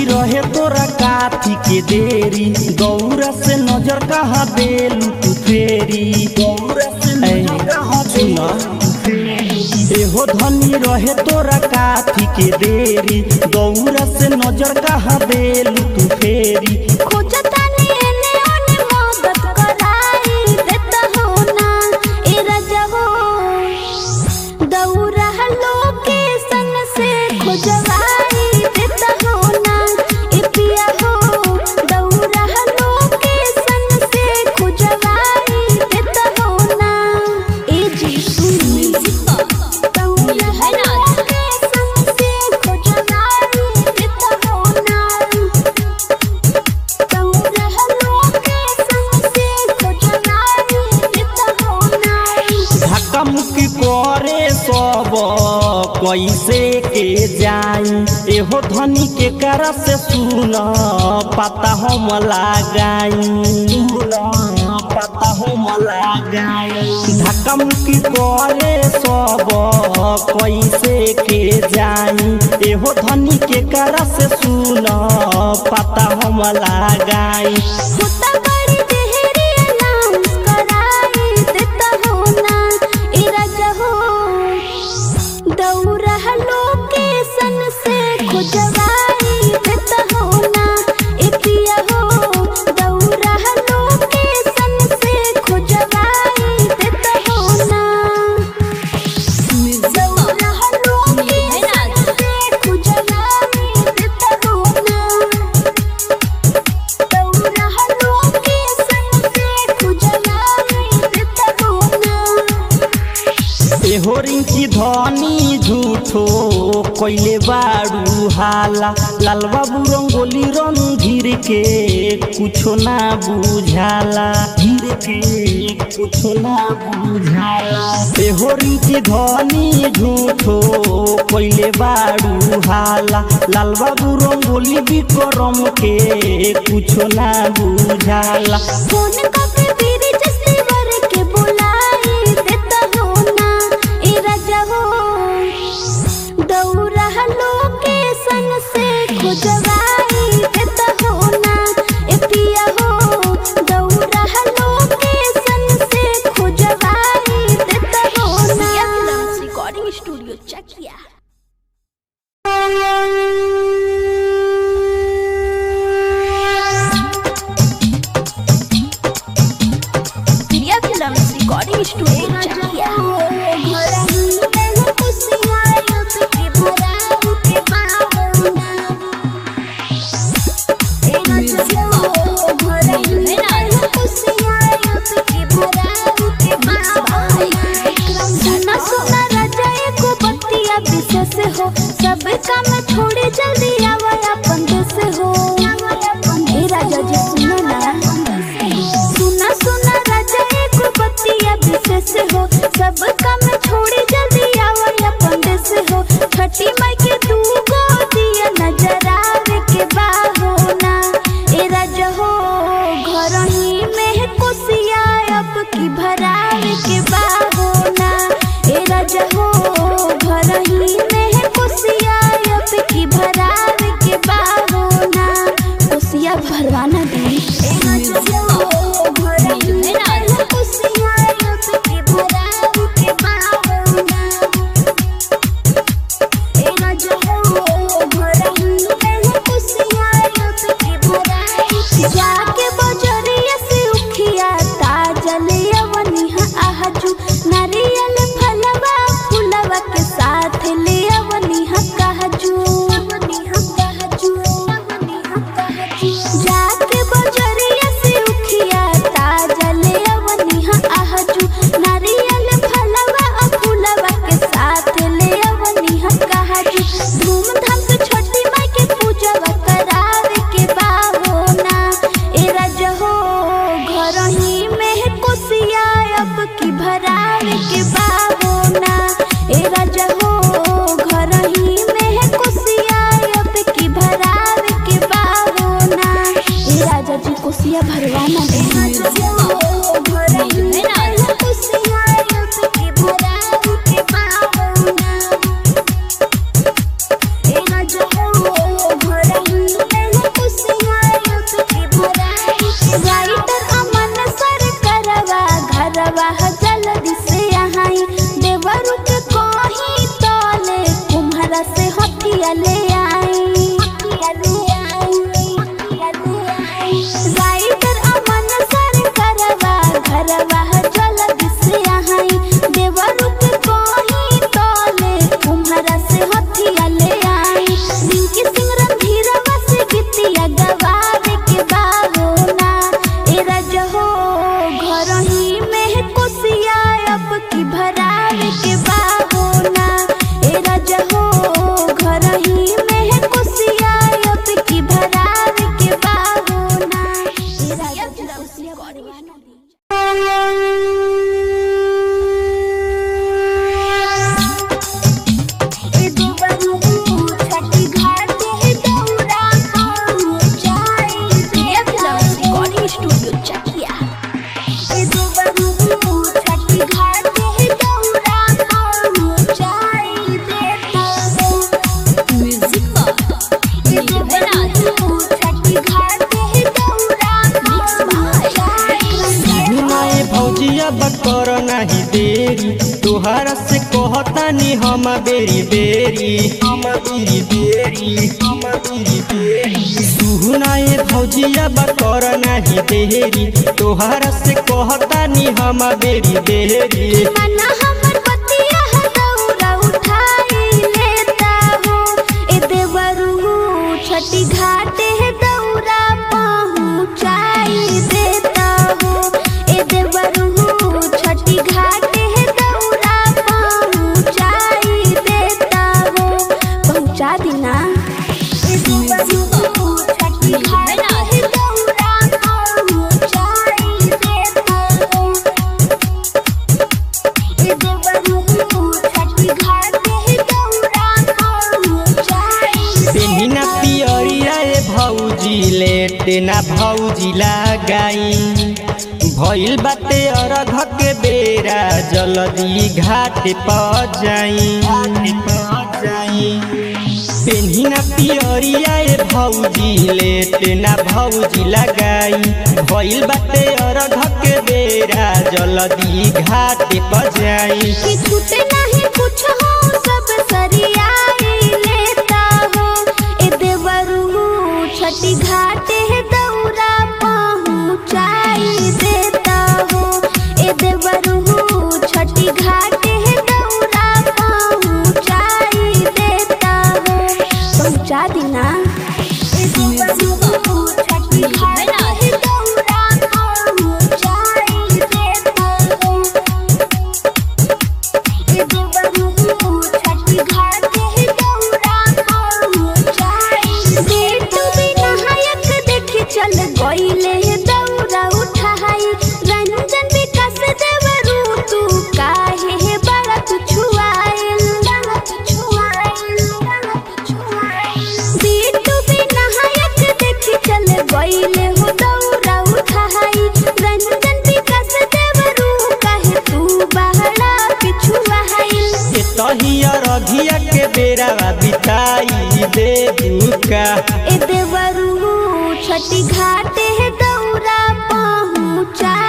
धनी रहे तोरा काथी के देरी गौरा से नजर कहा देलू तू फेरी गौरा से नजर कहा एहो धनी रहे तोरा काथी के देरी गौरा से नजर कहा देलू तू फेरी खोजतानी एने ओने मदद कराई देता हो ना ए राजा हो दौरा लोकेशन से खोजवाई देता हो ना ए पिया हो दौरा लोकेशन से खोजवाई देता हो ना ए जी सुनी दौरा लोकेशन से खोजवाई देता हो ना धक्का मुक्की करे सब कैसे के जाई एहो धनी के कर से सुन पता हम लगाई पता हम लगाई धक्का मुक्की करे सब कैसे के जाई एहो धनी के कर से सुन पता हम लगाई होता बड़ी देहरी अनाउंस कराई देता हो ना ए राजा हो दौरा लोकेशन से खोजवाई देता हो ना ए पिया हो दौरा लोकेशन से खोजवाई देता हो ना दौरा लोकेशन से खोजवाई देता हो ना दौरा लोकेशन से खोजवाई देता हो ना एहो रिंकी धनी झूठो कैले बाड़ू हाला लाल बाबू रंगोली रणधीर के कुछो ना बुझाला धीर के कुछो ना बुझाला एहो रिंकी धनी झूठो कैले बाड़ू हाला लाल बाबू रंगोली विक्रम के कुछो ना बुझाला फोन करके बीरी जस्ती वर के बुलाई देता हो ना ए राजा हो दौरा लोकेशन से खोजवाई देता हो ना ए पिया हो दौरा लोकेशन से खोजवाई देता हो ना recording studio Chakiya Priya films recording studio Chakiya हो सब काम छोड़े जल्दी आवा अपन देश हो ए राजा जी सुनो ना सुना सुना राजा एक बतिया विशेष हो सब काम छोड़ी जल्दी आवा अपन देश हो छठी माई के दू गो दिया नजर आवे के बाहो ना ए राजा हो घर ही में कोसिया अब की भरावे के बाहो ना ए राजा हो घर ही में कोसिया अब की भरावे के बाहो ना कोसिया भरवाना दी ए राजा हो घर ही में कोसिया अब की भरावे के बाहो ना ए राजा हो घर ही में कोसिया अब की भरावे के जाके बजरिया से उखिया ताजल अवनिहा आहजू नारियल फलवा फुलवा के साथ ले अवनिहा कहजू अवनिहा कहजू अवनिहा कहजू जाके बजरिया से उखिया ताजल अवनिहा आहजू नारियल फलवा और फुलवा के साथ ले अवनिहा कहजू धूमधाम से छोटी माई के पूजा करावे के बाहो ना ए राजा हो घर ही में कोसिया अब की भरावे के बाहो ना ए राजा हो घर ही में कोसिया अब की भरावे के बाहो ना ए राजा जी कोसिया भरवाना दे घर ही में कोसिया अब की भरावे के बाहो ना ए राजा हो घर ही में कहतानी हम बेरी बेरी हम बेरी बेरी हम बेरी बेरी सुनाए भौजिया बकर नाही देरी तोहरा से कहतानी हम बेरी बेरी मना हमर पतिया है दौरा उठाई लेता हो ए देवरू छठी घाटे है दौरा पहुँचाई देता हो ए देवरू छठी घाटे है दौरा पहुँचाई देता हो पहुँचा दीना ए देवरू छठी घाटे है दौरा पहुँचाई देता हो पेनिना पियरिया ए भौजी लेटे ना भौजी लगाई भइल बाटे अरघ के बेरा जल्दी घाट पर जाई पेनिना पियरिया ए भौजी लेटे ना भौजी लगाई भइल बाटे अरघ के बेरा जल्दी घाट पर जाई कि छूटे नहीं कुछ हो सब सरियाई लेता हो ए देवरू छठी घाटे है दौरा पहुँचाई देता हो ए देवरू छठी घाटे है दौरा पहुँचाई देता हो पहुँचा दीना ए देवरू छठी घाटे है दौरा पहुँचाई देता हो चल गईले दौरा उठाई रंजन विकास देवरू तू काहे है बड़ा तू छुआइल बीटू विनायक देखी चल गईले हो दौरा उठाई रंजन विकास देवरू काहे तू बहरा के छुआइल तहिया रघिया के बेरा बिताई दे दुका ए देवरू छठी घाटे है दौरा पहुँचा